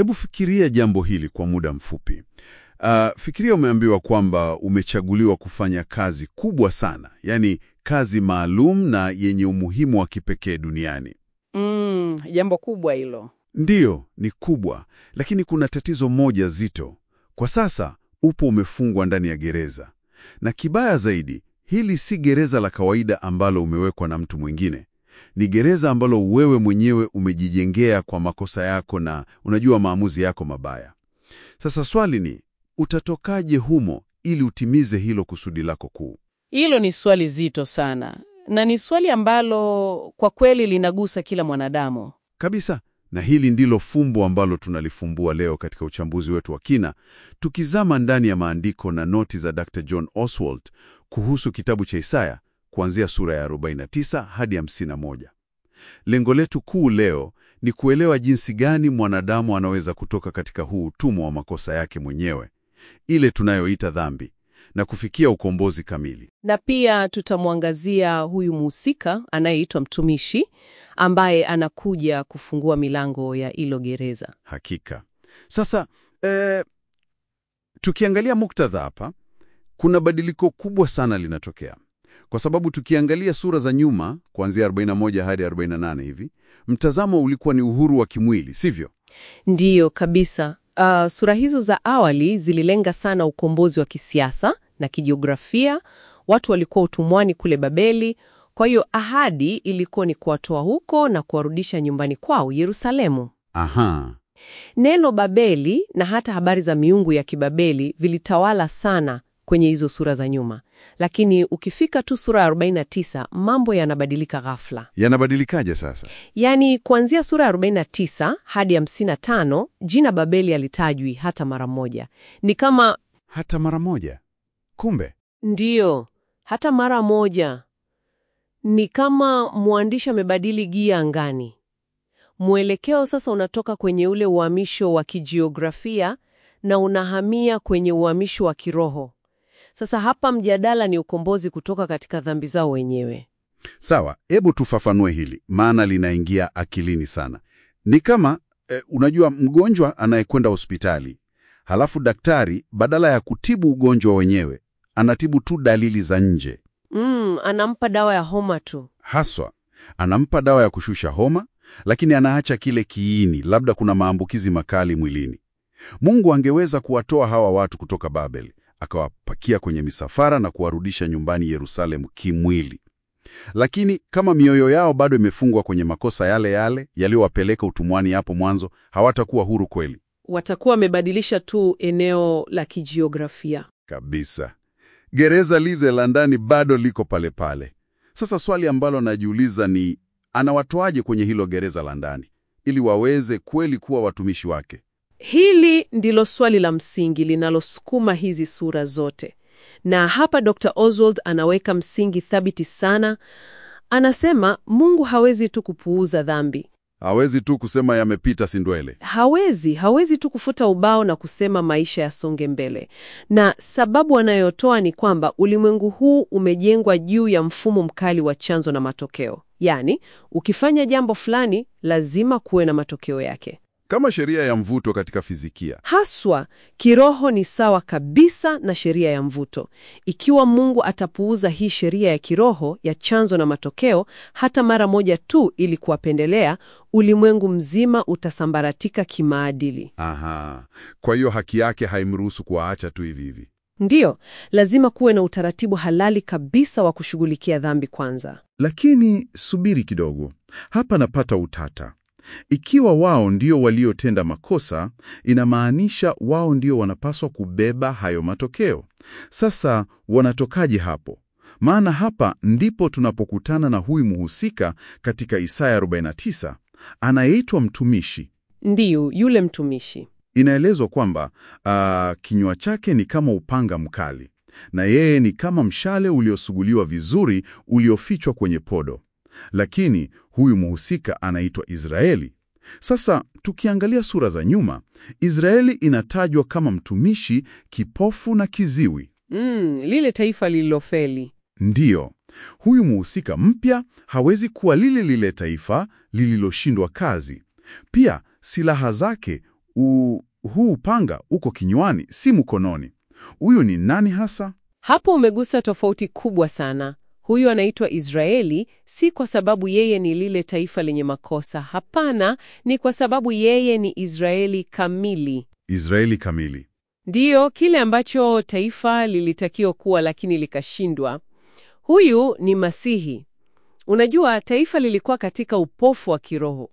Hebu fikiria jambo hili kwa muda mfupi. Uh, fikiria umeambiwa kwamba umechaguliwa kufanya kazi kubwa sana, yaani kazi maalum na yenye umuhimu wa kipekee duniani. Mm, jambo kubwa hilo. Ndiyo, ni kubwa, lakini kuna tatizo moja zito. Kwa sasa upo umefungwa ndani ya gereza, na kibaya zaidi, hili si gereza la kawaida ambalo umewekwa na mtu mwingine. Ni gereza ambalo wewe mwenyewe umejijengea kwa makosa yako na unajua maamuzi yako mabaya. Sasa swali ni utatokaje humo ili utimize hilo kusudi lako kuu? Hilo ni swali zito sana, na ni swali ambalo kwa kweli linagusa kila mwanadamu. Kabisa. Na hili ndilo fumbo ambalo tunalifumbua leo katika uchambuzi wetu wa kina, tukizama ndani ya maandiko na noti za Dr. John Oswald kuhusu kitabu cha Isaya kuanzia sura ya 49 hadi 51. Lengo letu kuu leo ni kuelewa jinsi gani mwanadamu anaweza kutoka katika huu utumwa wa makosa yake mwenyewe, ile tunayoita dhambi, na kufikia ukombozi kamili. Na pia tutamwangazia huyu mhusika anayeitwa mtumishi ambaye anakuja kufungua milango ya hilo gereza. Hakika. Sasa eh, tukiangalia muktadha hapa, kuna badiliko kubwa sana linatokea, kwa sababu tukiangalia sura za nyuma kuanzia 41 hadi 48 hivi, mtazamo ulikuwa ni uhuru wa kimwili, sivyo? Ndiyo kabisa. Uh, sura hizo za awali zililenga sana ukombozi wa kisiasa na kijiografia. Watu walikuwa utumwani kule Babeli, kwa hiyo ahadi ilikuwa ni kuwatoa huko na kuwarudisha nyumbani kwao Yerusalemu. Aha. Neno Babeli na hata habari za miungu ya Kibabeli vilitawala sana kwenye hizo sura za nyuma, lakini ukifika tu sura ya 49 mambo yanabadilika ghafla. Yanabadilikaje sasa? Yaani, kuanzia sura ya 49 hadi 55 jina Babeli halitajwi hata mara moja. Ni kama Hata mara moja. Kumbe ndiyo, hata mara moja. Ni kama mwandishi amebadili gia angani. Mwelekeo sasa unatoka kwenye ule uhamisho wa kijiografia na unahamia kwenye uhamisho wa kiroho. Sasa hapa mjadala ni ukombozi kutoka katika dhambi zao wenyewe. Sawa, hebu tufafanue hili, maana linaingia akilini sana. Ni kama eh, unajua mgonjwa anayekwenda hospitali, halafu daktari badala ya kutibu ugonjwa wenyewe anatibu tu dalili za nje. Mm, anampa dawa ya homa tu. Haswa anampa dawa ya kushusha homa, lakini anaacha kile kiini, labda kuna maambukizi makali mwilini. Mungu angeweza kuwatoa hawa watu kutoka Babeli, akawapakia kwenye misafara na kuwarudisha nyumbani Yerusalemu kimwili. Lakini kama mioyo yao bado imefungwa kwenye makosa yale yale yaliyowapeleka utumwani hapo mwanzo, hawatakuwa huru kweli Watakuwa wamebadilisha tu eneo la kijiografia. kabisa. Gereza lize la ndani bado liko pale pale. Sasa swali ambalo najiuliza ni anawatoaje kwenye hilo gereza la ndani ili waweze kweli kuwa watumishi wake? Hili ndilo swali la msingi linalosukuma hizi sura zote, na hapa Dr. Oswald anaweka msingi thabiti sana. Anasema Mungu hawezi tu kupuuza dhambi, Hawezi tu kusema yamepita, si ndwele. hawezi hawezi tu kufuta ubao na kusema maisha yasonge mbele. Na sababu anayotoa ni kwamba ulimwengu huu umejengwa juu ya mfumo mkali wa chanzo na matokeo, yaani ukifanya jambo fulani lazima kuwe na matokeo yake. Kama sheria ya mvuto katika fizikia. Haswa kiroho ni sawa kabisa na sheria ya mvuto. Ikiwa Mungu atapuuza hii sheria ya kiroho ya chanzo na matokeo hata mara moja tu ili kuwapendelea, ulimwengu mzima utasambaratika kimaadili. Aha, kwa hiyo haki yake haimruhusu kuwaacha tu hivi hivi. Ndiyo, lazima kuwe na utaratibu halali kabisa wa kushughulikia dhambi kwanza. Lakini subiri kidogo, hapa napata utata. Ikiwa wao ndio waliotenda makosa, inamaanisha wao ndio wanapaswa kubeba hayo matokeo. Sasa wanatokaje hapo? Maana hapa ndipo tunapokutana na huyu mhusika katika Isaya 49 anayeitwa mtumishi. Ndiyo, yule mtumishi. Inaelezwa kwamba ah, kinywa chake ni kama upanga mkali na yeye ni kama mshale uliosuguliwa vizuri uliofichwa kwenye podo. Lakini huyu mhusika anaitwa Israeli. Sasa tukiangalia sura za nyuma, Israeli inatajwa kama mtumishi kipofu na kiziwi. Mm, lile taifa lililofeli. Ndiyo, huyu mhusika mpya hawezi kuwa lile lile taifa lililoshindwa kazi. Pia silaha zake U, huu upanga uko kinywani, si mkononi. Huyu ni nani hasa? Hapo umegusa tofauti kubwa sana. Huyu anaitwa Israeli si kwa sababu yeye ni lile taifa lenye makosa. Hapana, ni kwa sababu yeye ni Israeli kamili. Israeli kamili. Ndiyo kile ambacho taifa lilitakiwa kuwa lakini likashindwa. Huyu ni Masihi. Unajua, taifa lilikuwa katika upofu wa kiroho,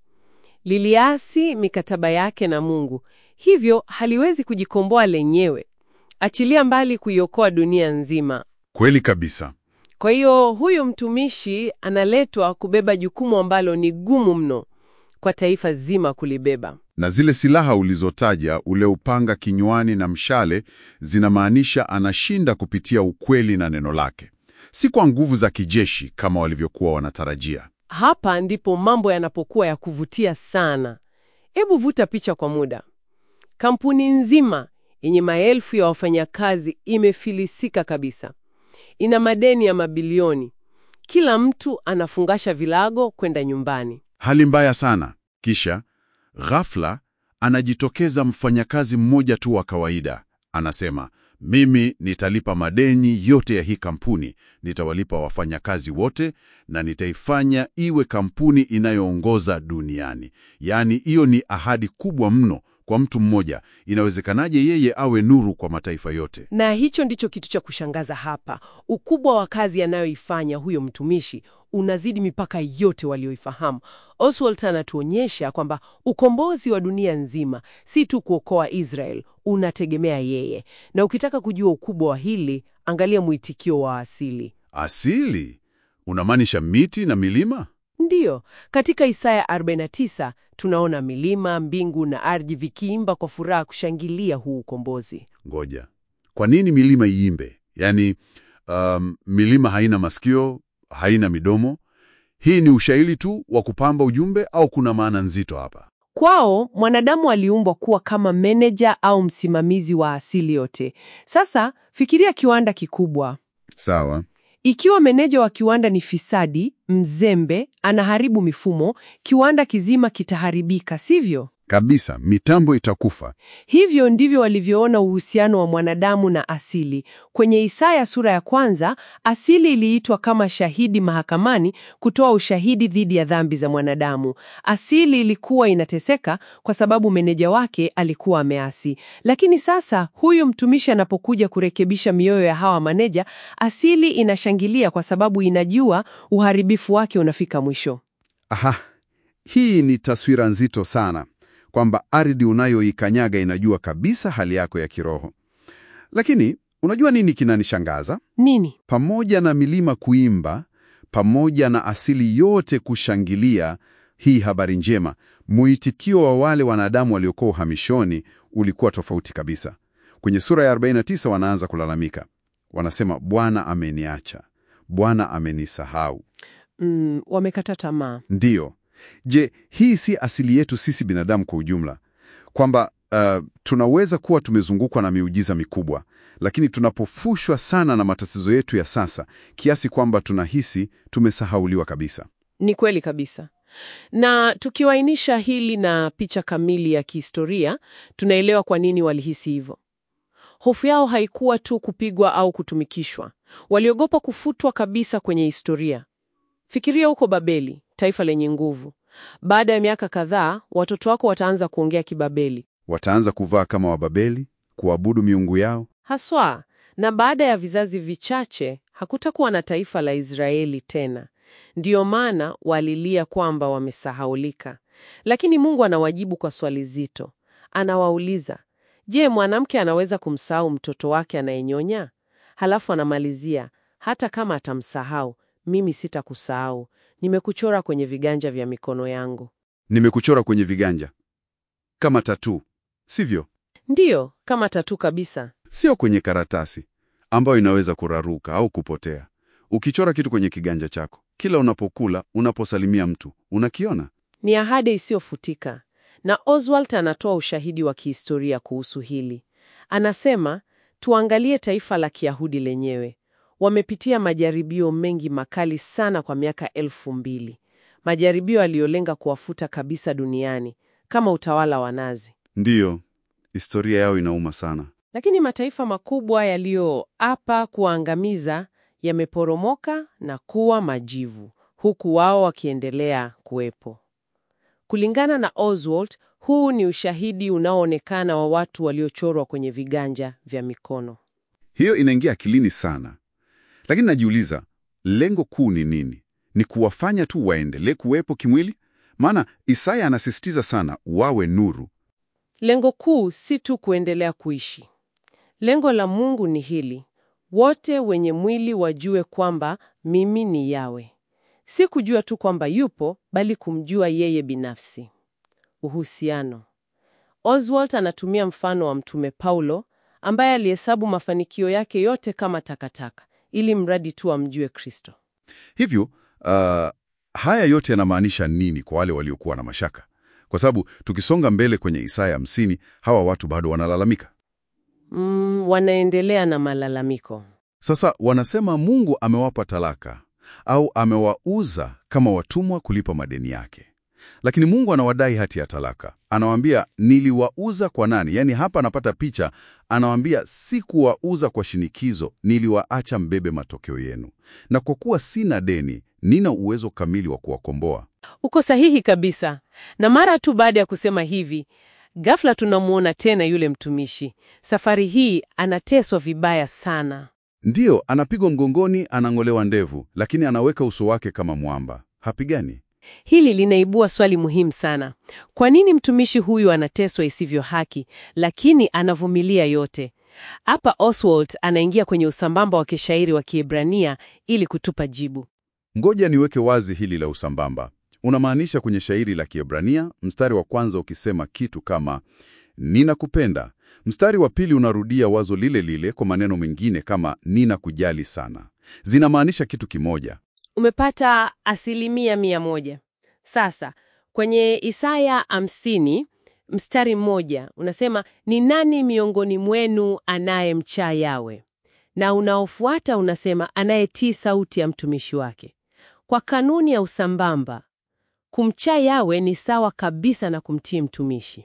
liliasi mikataba yake na Mungu, hivyo haliwezi kujikomboa lenyewe, achilia mbali kuiokoa dunia nzima. Kweli kabisa. Kwa hiyo huyu mtumishi analetwa kubeba jukumu ambalo ni gumu mno kwa taifa zima kulibeba. Na zile silaha ulizotaja, ule upanga kinywani na mshale, zinamaanisha anashinda kupitia ukweli na neno lake, si kwa nguvu za kijeshi kama walivyokuwa wanatarajia. Hapa ndipo mambo yanapokuwa ya kuvutia sana. Hebu vuta picha kwa muda. Kampuni nzima yenye maelfu ya wafanyakazi imefilisika kabisa, ina madeni ya mabilioni, kila mtu anafungasha vilago kwenda nyumbani. Hali mbaya sana. Kisha ghafla anajitokeza mfanyakazi mmoja tu wa kawaida, anasema mimi nitalipa madeni yote ya hii kampuni, nitawalipa wafanyakazi wote na nitaifanya iwe kampuni inayoongoza duniani. Yaani, hiyo ni ahadi kubwa mno kwa mtu mmoja. Inawezekanaje yeye awe nuru kwa mataifa yote? Na hicho ndicho kitu cha kushangaza hapa. Ukubwa wa kazi anayoifanya huyo mtumishi unazidi mipaka yote walioifahamu. Oswald anatuonyesha kwamba ukombozi wa dunia nzima si tu kuokoa Israel, unategemea yeye. Na ukitaka kujua ukubwa wa hili, angalia mwitikio wa asili. Asili unamaanisha miti na milima? Ndiyo, katika Isaya 49 tunaona milima, mbingu na ardhi vikiimba kwa furaha kushangilia huu ukombozi. Ngoja, kwa nini milima iimbe? Yaani, um, milima haina masikio, haina midomo. Hii ni ushairi tu wa kupamba ujumbe au kuna maana nzito hapa? Kwao mwanadamu aliumbwa kuwa kama meneja au msimamizi wa asili yote. Sasa fikiria kiwanda kikubwa. Sawa. Ikiwa meneja wa kiwanda ni fisadi, mzembe, anaharibu mifumo, kiwanda kizima kitaharibika, sivyo? Kabisa, mitambo itakufa. Hivyo ndivyo walivyoona uhusiano wa mwanadamu na asili. Kwenye Isaya sura ya kwanza, asili iliitwa kama shahidi mahakamani kutoa ushahidi dhidi ya dhambi za mwanadamu. Asili ilikuwa inateseka kwa sababu meneja wake alikuwa ameasi. Lakini sasa huyu mtumishi anapokuja kurekebisha mioyo ya hawa maneja, asili inashangilia kwa sababu inajua uharibifu wake unafika mwisho. Aha, hii ni taswira nzito sana kwamba ardhi unayoikanyaga inajua kabisa hali yako ya kiroho. Lakini unajua nini kinanishangaza? Nini? Pamoja na milima kuimba, pamoja na asili yote kushangilia hii habari njema, mwitikio wa wale wanadamu waliokuwa uhamishoni ulikuwa tofauti kabisa. Kwenye sura ya 49 wanaanza kulalamika, wanasema Bwana ameniacha, Bwana amenisahau. Mm, wamekata tamaa. Ndiyo. Je, hii si asili yetu sisi binadamu kwa ujumla, kwamba uh, tunaweza kuwa tumezungukwa na miujiza mikubwa, lakini tunapofushwa sana na matatizo yetu ya sasa kiasi kwamba tunahisi tumesahauliwa kabisa. Ni kweli kabisa. Na tukiwainisha hili na picha kamili ya kihistoria, tunaelewa kwa nini walihisi hivyo. Hofu yao haikuwa tu kupigwa au kutumikishwa. Waliogopa kufutwa kabisa kwenye historia. Fikiria huko Babeli, taifa lenye nguvu. Baada ya miaka kadhaa, watoto wako wataanza kuongea Kibabeli Wataanza kuvaa kama Wababeli, kuabudu miungu yao. haswa, na baada ya vizazi vichache hakutakuwa na taifa la Israeli tena. Ndiyo maana walilia kwamba wamesahaulika. Lakini Mungu anawajibu kwa swali zito. Anawauliza, je, mwanamke anaweza kumsahau mtoto wake anayenyonya? Halafu anamalizia, hata kama atamsahau, mimi sitakusahau. Nimekuchora kwenye viganja vya mikono yangu. Nimekuchora kwenye viganja kama tatu, sivyo? Ndiyo, kama tatu kabisa. Sio kwenye karatasi ambayo inaweza kuraruka au kupotea. Ukichora kitu kwenye kiganja chako, kila unapokula, unaposalimia mtu, unakiona. Ni ahadi isiyofutika. Na Oswald anatoa ushahidi wa kihistoria kuhusu hili. Anasema, tuangalie taifa la Kiyahudi lenyewe. Wamepitia majaribio mengi makali sana kwa miaka elfu mbili. Majaribio yaliyolenga kuwafuta kabisa duniani, kama utawala wa Nazi. Ndiyo, historia yao inauma sana. Lakini mataifa makubwa yaliyoapa kuwaangamiza yameporomoka na kuwa majivu, huku wao wakiendelea kuwepo. Kulingana na Oswald, huu ni ushahidi unaoonekana wa watu waliochorwa kwenye viganja vya mikono. Hiyo inaingia akilini sana, lakini najiuliza lengo kuu ni nini? Ni kuwafanya tu waendelee kuwepo kimwili? Maana Isaya anasisitiza sana wawe nuru. Lengo kuu si tu kuendelea kuishi. Lengo la Mungu ni hili: wote wenye mwili wajue kwamba mimi ni Yawe. Si kujua tu kwamba yupo, bali kumjua yeye binafsi. Uhusiano. Oswald anatumia mfano wa Mtume Paulo ambaye alihesabu mafanikio yake yote kama takataka ili mradi tu amjue Kristo. Hivyo uh, haya yote yanamaanisha nini kwa wale waliokuwa na mashaka? Kwa sababu tukisonga mbele kwenye Isaya hamsini, hawa watu bado wanalalamika. Mm, wanaendelea na malalamiko. Sasa wanasema Mungu amewapa talaka au amewauza kama watumwa kulipa madeni yake, lakini Mungu anawadai hati ya talaka. Anawaambia niliwauza kwa nani? Yaani hapa anapata picha, anawaambia si kuwauza kwa shinikizo, niliwaacha mbebe matokeo yenu, na kwa kuwa sina deni, nina uwezo kamili wa kuwakomboa. Uko sahihi kabisa. Na mara tu baada ya kusema hivi, ghafla tunamwona tena yule mtumishi. Safari hii anateswa vibaya sana. Ndiyo, anapigwa mgongoni, anang'olewa ndevu, lakini anaweka uso wake kama mwamba, hapigani. Hili linaibua swali muhimu sana. Kwa nini mtumishi huyu anateswa isivyo haki, lakini anavumilia yote? Hapa Oswald anaingia kwenye usambamba wa kishairi wa Kiebrania ili kutupa jibu. Ngoja niweke wazi hili la usambamba. Unamaanisha kwenye shairi la Kiebrania, mstari wa kwanza ukisema kitu kama ninakupenda, mstari wa pili unarudia wazo lile lile kwa maneno mengine kama ninakujali sana. Zinamaanisha kitu kimoja. Umepata asilimia mia moja. Sasa kwenye Isaya hamsini mstari mmoja unasema ni nani miongoni mwenu anayemcha Yawe? Na unaofuata unasema anayetii sauti ya mtumishi wake. Kwa kanuni ya usambamba, kumcha Yawe ni sawa kabisa na kumtii mtumishi.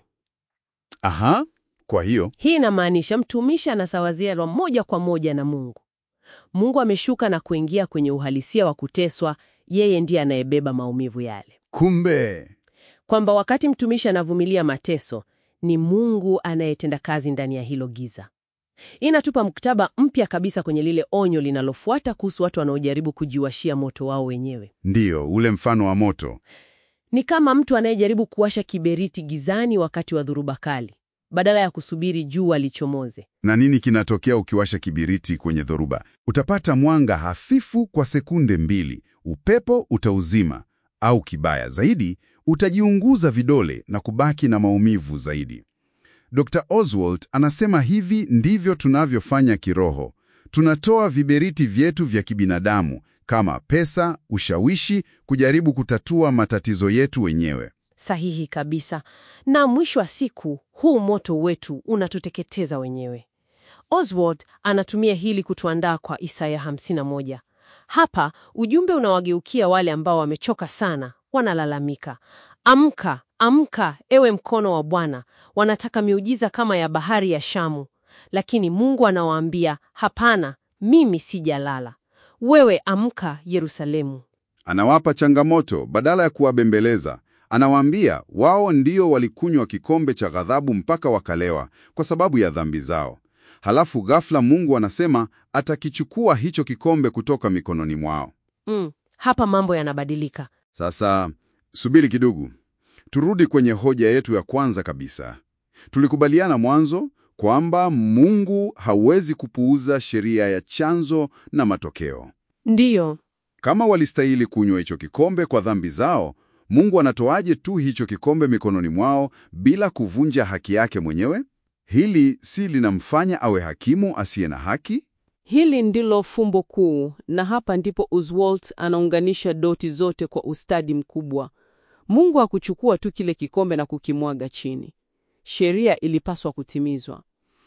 Aha, kwa hiyo Hii inamaanisha mtumishi anasawaziwa moja kwa moja na Mungu. Mungu ameshuka na kuingia kwenye uhalisia wa kuteswa, yeye ndiye anayebeba maumivu yale. kumbe Kwamba wakati mtumishi anavumilia mateso, ni Mungu anayetenda kazi ndani ya hilo giza. Hii inatupa mkataba mpya kabisa kwenye lile onyo linalofuata kuhusu watu wanaojaribu kujiwashia moto wao wenyewe. ndiyo ule mfano wa moto. Ni kama mtu anayejaribu kuwasha kiberiti gizani wakati wa dhuruba kali, badala ya kusubiri jua lichomoze. Na nini kinatokea ukiwasha kibiriti kwenye dhoruba? Utapata mwanga hafifu kwa sekunde mbili, upepo utauzima, au kibaya zaidi, utajiunguza vidole na kubaki na maumivu zaidi. Dr. Oswald anasema hivi ndivyo tunavyofanya kiroho. Tunatoa viberiti vyetu vya kibinadamu kama pesa, ushawishi, kujaribu kutatua matatizo yetu wenyewe. Sahihi kabisa. Na mwisho wa siku, huu moto wetu unatuteketeza wenyewe. Oswald anatumia hili kutuandaa kwa Isaya 51. Hapa ujumbe unawageukia wale ambao wamechoka sana, wanalalamika, amka, amka, ewe mkono wa Bwana. Wanataka miujiza kama ya bahari ya Shamu, lakini Mungu anawaambia hapana, mimi sijalala. Wewe amka, Yerusalemu. Anawapa changamoto badala ya kuwabembeleza. Anawaambia wao ndio walikunywa kikombe cha ghadhabu mpaka wakalewa kwa sababu ya dhambi zao. Halafu ghafla Mungu anasema atakichukua hicho kikombe kutoka mikononi mwao. Mm, hapa mambo yanabadilika. Sasa subiri kidogo, turudi kwenye hoja yetu ya kwanza kabisa. Tulikubaliana mwanzo kwamba Mungu hawezi kupuuza sheria ya chanzo na matokeo. Ndiyo. Kama walistahili kunywa hicho kikombe kwa dhambi zao, Mungu anatoaje tu hicho kikombe mikononi mwao bila kuvunja haki yake mwenyewe? Hili si linamfanya awe hakimu asiye na haki? Hili ndilo fumbo kuu, na hapa ndipo Oswald anaunganisha doti zote kwa ustadi mkubwa. Mungu hakuchukua tu kile kikombe na kukimwaga chini. Sheria ilipaswa kutimizwa,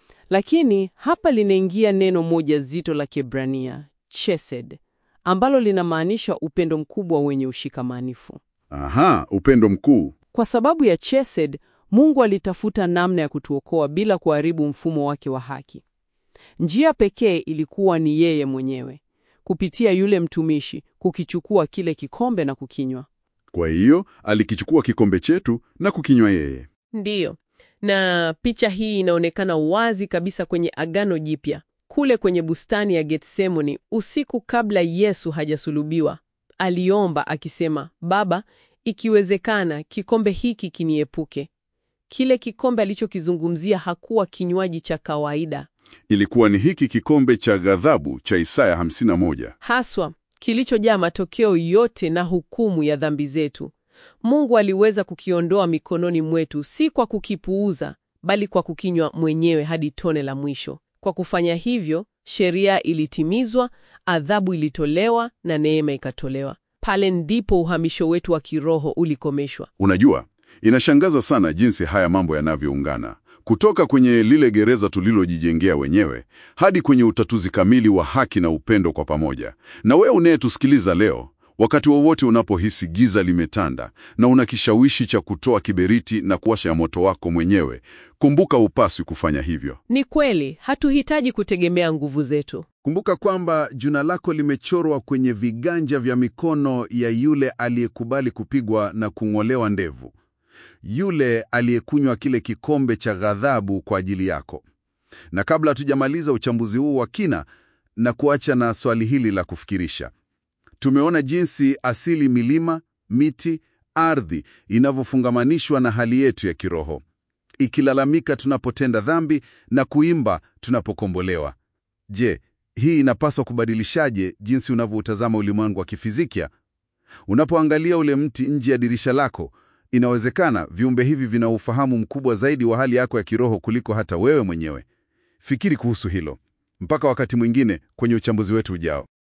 lakini hapa linaingia neno moja zito la Kiebrania, chesed, ambalo linamaanisha upendo mkubwa wenye ushikamanifu. Aha, upendo mkuu. Kwa sababu ya chesed, Mungu alitafuta namna ya kutuokoa bila kuharibu mfumo wake wa haki. Njia pekee ilikuwa ni yeye mwenyewe, kupitia yule mtumishi, kukichukua kile kikombe na kukinywa. Kwa hiyo alikichukua kikombe chetu na kukinywa yeye. Ndiyo, na picha hii inaonekana wazi kabisa kwenye Agano Jipya, kule kwenye bustani ya Getsemani, usiku kabla Yesu hajasulubiwa. Aliomba akisema, Baba, ikiwezekana kikombe hiki kiniepuke. Kile kikombe alichokizungumzia hakuwa kinywaji cha kawaida, Ilikuwa ni hiki kikombe cha ghadhabu cha Isaya 51. haswa kilichojaa matokeo yote na hukumu ya dhambi zetu. Mungu aliweza kukiondoa mikononi mwetu, si kwa kukipuuza, bali kwa kukinywa mwenyewe hadi tone la mwisho. Kwa kufanya hivyo, sheria ilitimizwa, adhabu ilitolewa na neema ikatolewa. Pale ndipo uhamisho wetu wa kiroho ulikomeshwa. Unajua, inashangaza sana jinsi haya mambo yanavyoungana, kutoka kwenye lile gereza tulilojijengea wenyewe hadi kwenye utatuzi kamili wa haki na upendo kwa pamoja. Na wewe unayetusikiliza leo, wakati wowote unapohisi giza limetanda na una kishawishi cha kutoa kiberiti na kuwasha moto wako mwenyewe, kumbuka upaswi kufanya hivyo. Ni kweli, hatuhitaji kutegemea nguvu zetu. Kumbuka kwamba jina lako limechorwa kwenye viganja vya mikono ya yule aliyekubali kupigwa na kung'olewa ndevu, yule aliyekunywa kile kikombe cha ghadhabu kwa ajili yako. Na kabla hatujamaliza uchambuzi huu wa kina, na kuacha na swali hili la kufikirisha. Tumeona jinsi asili, milima, miti, ardhi inavyofungamanishwa na hali yetu ya kiroho, ikilalamika tunapotenda dhambi na kuimba tunapokombolewa. Je, hii inapaswa kubadilishaje jinsi unavyoutazama ulimwengu wa kifizikia? Unapoangalia ule mti nje ya dirisha lako, inawezekana viumbe hivi vina ufahamu mkubwa zaidi wa hali yako ya kiroho kuliko hata wewe mwenyewe. Fikiri kuhusu hilo. Mpaka wakati mwingine kwenye uchambuzi wetu ujao.